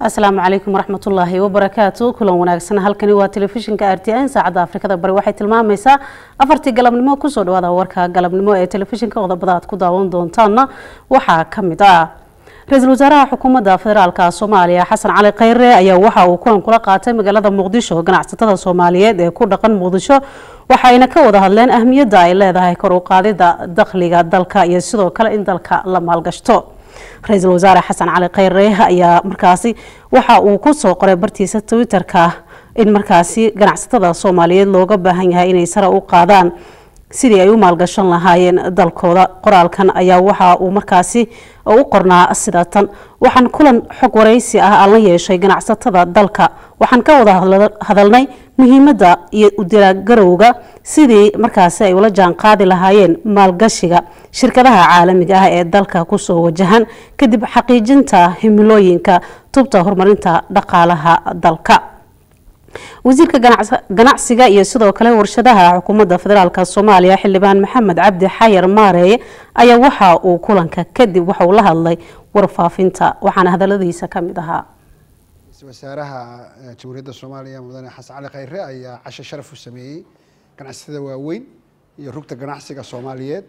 asalaamu calaykum waraxmatullaahi wabarakaatu kulan wanaagsan halkani waa telefishinka r t n saacadda afrikada bari waxay tilmaamaysaa afartii galabnimo kusoo dhawaada warka galabnimo ee telefishinka qodobada aad ku daawan doontaanna waxaa ka mid ah ra-iisul wasaaraha xukuumadda federaalka soomaaliya xasan cali khayre ayaa waxa uu kulan kula qaatay magaalada muqdisho ganacsatada soomaaliyeed ee ku dhaqan muqdisho waxayna ka wada hadleen ahmiyadda ay leedahay kor u qaadida dakhliga dalka iyo sidoo kale in dalka la maalgashto ra-iisul wasaare xasan cali khayre ayaa markaasi waxa uu ku soo qoray bartiisa twitter-ka in markaasi ganacsatada soomaaliyeed looga baahan yahay inay sare u qaadaan sidii ay u maalgashan lahaayeen dalkooda qoraalkan ayaa waxa uu markaasi u qornaa sida tan waxaan kulan xog waraysi ah aan la yeeshay ganacsatada dalka waxaan ka wada hadalnay muhiimadda iyo udilagarowga sidii markaasi ay ula jaan qaadi lahaayeen maalgashiga shirkadaha caalamiga ah ee dalka kusoo wajahan kadib xaqiijinta himilooyinka tubta horumarinta dhaqaalaha dalka wasiirka ganacsiga iyo sidoo kale warshadaha xukuumadda federaalk soomaaliya xildhibaan maxamed cabdi xayar maareeye ayaa waxa uu kulanka kadib waxa uu la hadlay warfaafinta waxaana hadaladiisa ka mid ahaa wasaaraha jamhuuriyadda soomaaliya mudane xasan cali khayre ayaa casho sharaf u sameeyey ganacsatada waaweyn iyo rugta ganacsiga soomaaliyeed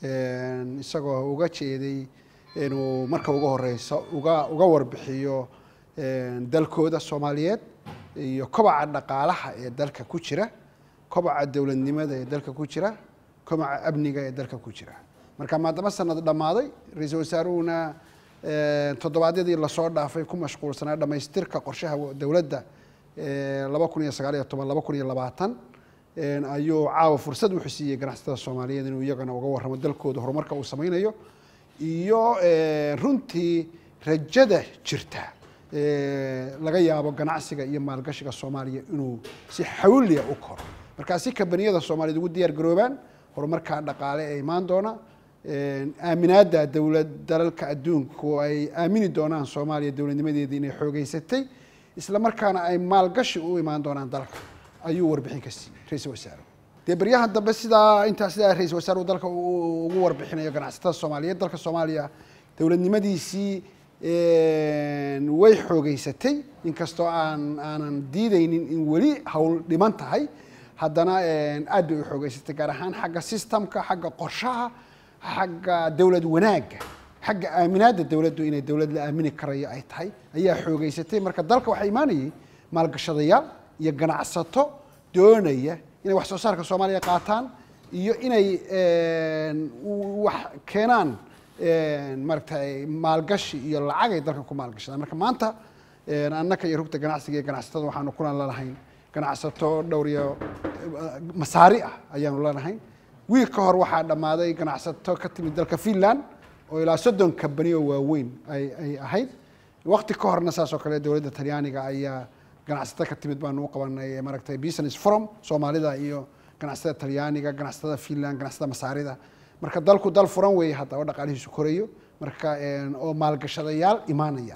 isagoo uga jeeday inuu marka uga horeyso uga uga warbixiyo dalkooda soomaaliyeed iyo kobaca dhaqaalaha ee dalka ku jira kobaca dowladnimada ee dalka ku jira kobaca amniga ee dalka ku jira marka maadama sanad dhammaaday ra-iisul wasaaruhuna toddobaadyadii lasoo dhaafay ku mashquulsanaa dhamaystirka qorshaha dowladda laba kun iyo sagaal iyo toban laba kun iyo labaatan ayuu caawa fursad wuxuu siiyey ganacsatada soomaaliyeed inuu iyagana uga warramo dalkooda horumarka uu sameynayo iyo runtii rajada jirta laga yaabo ganacsiga iyo maalgashiga soomaaliya inuu si xawliya u koro markaa si kambaniyada soomaaliyed ugu diyaar garoobaan horumarkaa dhaqaale ee imaan doona aaminaadda dowlad dalalka adduunku ay aamini doonaan soomaaliya dowladnimadeedii inay xoogeysatay isla markaana ay maalgashi u imaan doonaan dalka ayuu warbixin ka siiyey ra-iisul wasaare dee baryahan dambe sidaa intaa sidaa ra-isul wasaaruhu dalka ugu warbixinayo ganacsatada soomaaliyeed dalka soomaaliya dowladnimadiisii way xoogeysatay inkastoo aan aanan diideynin in weli hawl dhiman tahay haddana aad bay u xoogeysatay gaar ahaan xagga systemka xagga qorshaha xagga dowlad wanaagga xagga aaminaadda dowladdu inay dowlad la aamini karayo ay tahay ayaa xoogeysatay marka dalka waxaa imaanayay maalgashadayaal iyo ganacsato doonaya inay wax soo saarka soomaaliya qaataan iyo inay wax keenaan maaragtay maalgashi iyo lacag ay dalkan ku maalgashadaan marka maanta annaka iyo rugta ganacsiga iyo ganacsatada waxaanu kulan lalahayn ganacsato dhowr iyo masaari ah ayaanu lalahayn wiil ka hor waxaa dhammaaday ganacsato ka timid dalka finland oo ilaa soddon kambani oo waaweyn ay ay ahayd waqti ka horna saas oo kale dowladda talyaaniga ayaa ganacsato ka timid baanu u qabanay maaragtay business forum soomaalida iyo ganacsatada talyaaniga ganacsatada finland ganacsatada masaarida marka dalku dal furan weeye hadda oo dhaqaalihiisu korayo marka oo maalgashadayaal imaanaya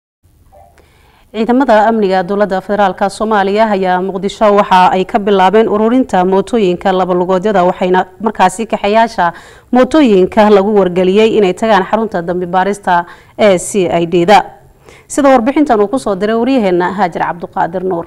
ciidamada amniga dowladda federaalk soomaaliya ayaa muqdisho waxa ay ka bilaabeen ururinta mootooyinka labalugoodyada waxayna markaasi kaxayaasha mootooyinka lagu wargeliyey inay tagaan xarunta dambi baarista ee c i d da sida warbixintan uu kusoo diray waryaheena haajir cabduqaadir nuur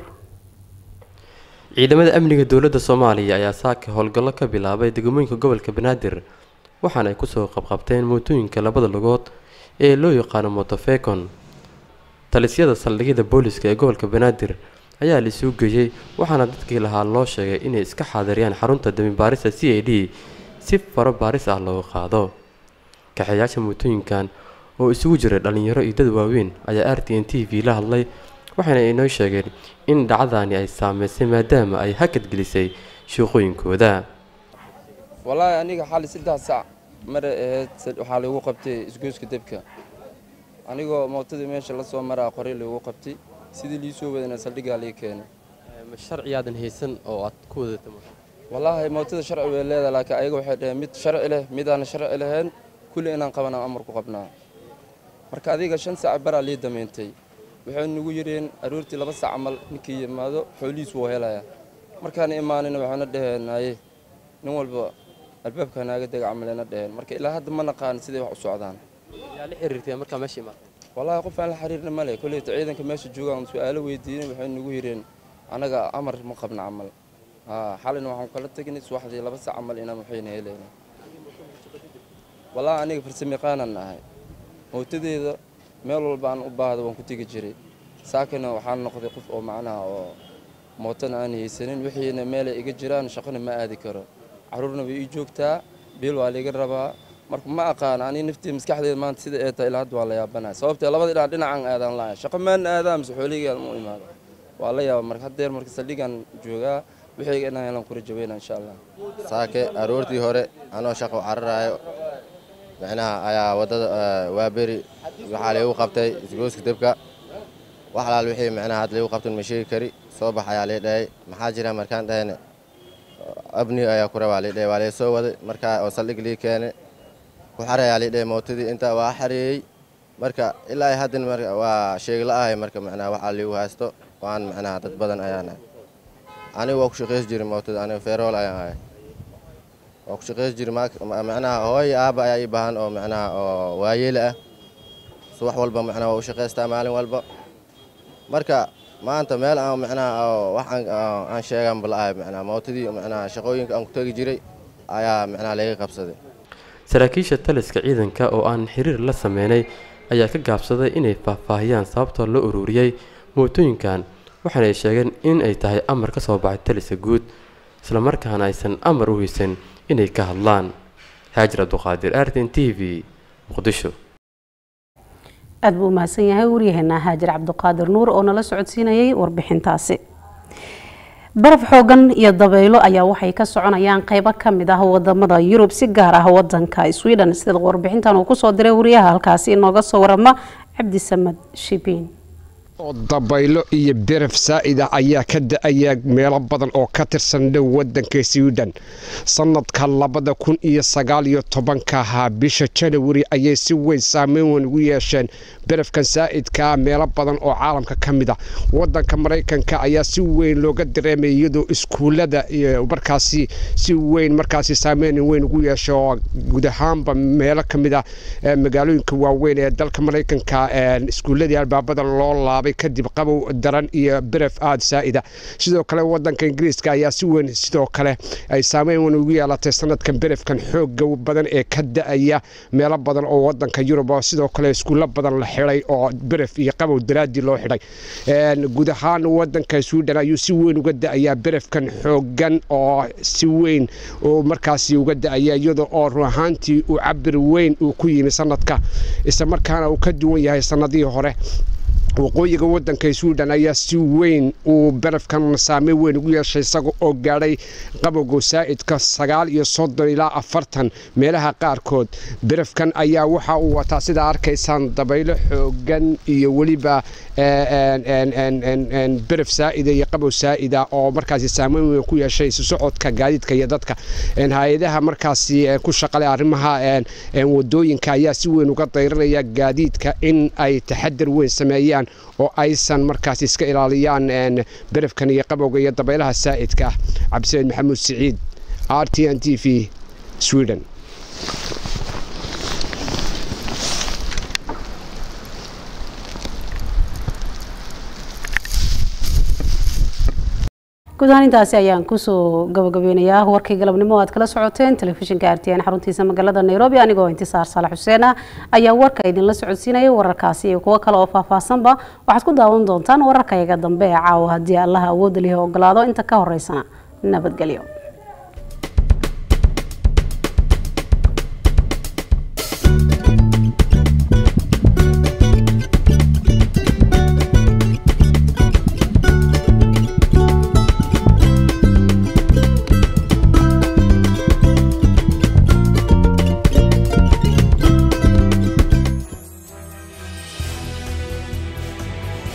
ciidamada amniga dowladda soomaaliya ayaa saaka howlgallo ka bilaabay degmooyinka gobolka banaadir waxaana ay kusoo qabqabteen mootooyinka labada lugood ee loo yaqaano motofecon talisyada saldhigyada booliska ee gobolka banaadir ayaa la isuu geeyey waxaana dadkii lahaa loo sheegay inay iska xaadiriyaan xarunta dambibaarista c a d si faro baaris ah looga qaado kaxeeyaasha mootooyinkan oo isugu jiray dhallinyaro iyo dad waaweyn ayaa r t n t v la hadlay waxayna inoo sheegeen in dhacdani ay saameysay maadaama ay hakad gelisay shooqooyinkooda wallaahi aniga xali saddex sac mare ahayd waxaa lagu qabtay isgoyska debka anigoo mootadii meesha la soo maraa qoray lagu qabtay sidii lii soo wadana saldhiggaa lii keenay sharciyaadan haysan oo aad ku wadata wallaahi mootada sharci way leedahay laakiin ayaga waxay dhaheen mid sharci leh midaan sharci lahayn kulli inaan qabanaa amar ku qabnaa marka adiga shan sac baraa lii damaintay waxay nagu yidheen aroortii laba sac camal ninkii yimaado xoolihiisu wuu helayaa markaan imaanina waxayna dhaheen haye nin walba albaabka naaga dega camalena dhaheen marka ilaa hadda ma naqaan siday wax u socdaan yaa la xiriirtay markaa meesha imaatay wallaahi qof aan la xiriirna male kolleyta ciidanka meesha joogaan su-aalo weydiinay waxay nagu yireen anaga amar ma qabna camal xalina waxaan kala tegnay subaxdii laba sac camal inaan waxayna helayna wallaahi aniga farsamayaqaanan nahay mootadeeda meel walba aan u baahda waan ku tegi jiray saakana waxaan noqday qof oo macnaha oo mootana aan haysanin wixiina meelay iga jiraan shaqona ma aadi karo carruurna way ii joogtaa biil waa laiga rabaa marka ma aqaan ani naftii maskaxdeeda maanta sida ee tahay ilaa hadda waa la yaabanaya sababtee labada dhinac dhinacan aadaan lahay shaqo maan aadaa mise xoolihigaan mu imaado waa la yaaba marka haddeer marka saldhigaan joogaa wixiyga inaan helan kura jaweyna insha allah saake aroortii hore anoo shaqo cararaayo micnaha ayaa waddada waaberi waxaa laygu qabtay isgooska debka wax alaal wixii micnaha had laygu qabtan ma sheegi kari soo bax ayaa lii dhahay maxaa jira markaan dhahayne abni ayaa ku rabaa lii dhahay waa lay soo waday markaa oo saldhig lii keene ku xarayaa lii dhahay mootadii intaa waa xareeyey marka ilaa haddin marka waa sheegla ahay marka micnaha waxaa liigu haysto waan micnaha dad badan ayaan ahay aniga waa ku shaqays jiri mootada aniga feerool ayaan ahay waa ku shaqays jiri micnaha hooy aabba ayaa ii baahan oo micnaha oo waayeela ah subax walba micnaha waa u shaqaystaa maalin walba marka maanta meel aan micnaha wax aan sheegan bala ahay micnaha mootadii micnaha shaqooyinka aan ku tegi jiray ayaa micnaha laga qabsaday saraakiisha taliska ciidanka oo aan xiriir la sameynay ayaa ka gaabsaday inay faahfaahiyaan sababtoo loo ururiyey mootooyinkan waxaana ay sheegeen in ay tahay amar ka soo baxay taliska guud islamarkaana aysan amar u haysan inay ka hadlaan haajir abduqaadir artin t v muqdisho aada buu umahadsan yahay waryaheena haajir cabdiqaadir nuur oo nala socodsiinayay warbixintaasi baraf xoogan iyo dabaylo ayaa waxay ka soconayaan qeybo kamid ah wadamada yurub si gaar ah wadanka sweden sida warbixintan uu kusoo diray wariyaha halkaasi inooga soo warama cabdisamad shibiin dabaylo iyo beraf saa'ida ayaa ka da-aya meelo badan oo ka tirsan dhow wadanka sweden sanadka labada kun iyo sagaal iyo tobanka ahaa bisha janawari ayay si weyn saameyn weyn ugu yeesheen berafkan saa'idkaa meelo badan oo caalamka ka mid a wadanka maraykanka ayaa si weyn looga dareemaya iyadoo iskuullada markaasi si weyn markaasi saameyn weyn ugu yeesha oo guud ahaanba meelo ka mid a magaalooyinka waaweyn ee dalka maraykanka iskuulladii albaabada loo laabay kadib qabow daran iyo beref aada saa'ida sidoo kale wadanka ingiriiska ayaa si weyn sidoo kale ay saameyn weyn ugu yeelatay sanadkan berefkan xooga badan ee ka da-aya meelo badan oo wadanka yurub oo sidoo kale iskuulo badan la xidhay oo beref iyo qabow daraadii loo xidhay guud ahaan wadanka sweden ayuu si weyn uga da-ayaa berefkan xoogan oo si weyn uu markaasi uga da-aya iyada oo run ahaantii uu cabir weyn uu ku yimi sanadka isla markaana uu ka duwan yahay sanadihii hore waqooyiga wadanka sweden ayaa si weyn uu barafkan saameyn weyn ugu yeeshay isaga oo gaadhay qabowga saa'idka sagaal iyo soddon ilaa afartan meelaha qaarkood barafkan ayaa waxa uu wataa sidaa arkaysaan dabaylo xoogan iyo weliba beraf saa'ida iyo qabow saa'ida oo markaasi saameyn weyn ku yeeshay isu socodka gaadiidka iyo dadka hay-adaha markaasi ku shaqale arrimaha wadooyinka ayaa si weyn uga dayranaya gaadiidka in ay taxadar weyn sameeyaan oo aysan markaas iska ilaaliyaan berafkan iyo qabowga iyo dabaylaha saa'idka ah cabdisaciid maxamuud siciid r t n t v sweden guud ahaan intaasi ayaan kusoo gabagabeynayaa warkii galabnimo aad kala socoteen telefishinka r t n xaruntiisa magaalada nairobi anigoo intisaar saalax xuseen ah ayaa warka idinla socodsiinayay wararkaasi iyo kuwo kale oo faahfaahsanba waxaad ku daawan doontaan wararkayaga dambe ee caawa haddii allaha awoodda lihi ogolaado inta ka horeysana nabadgelyo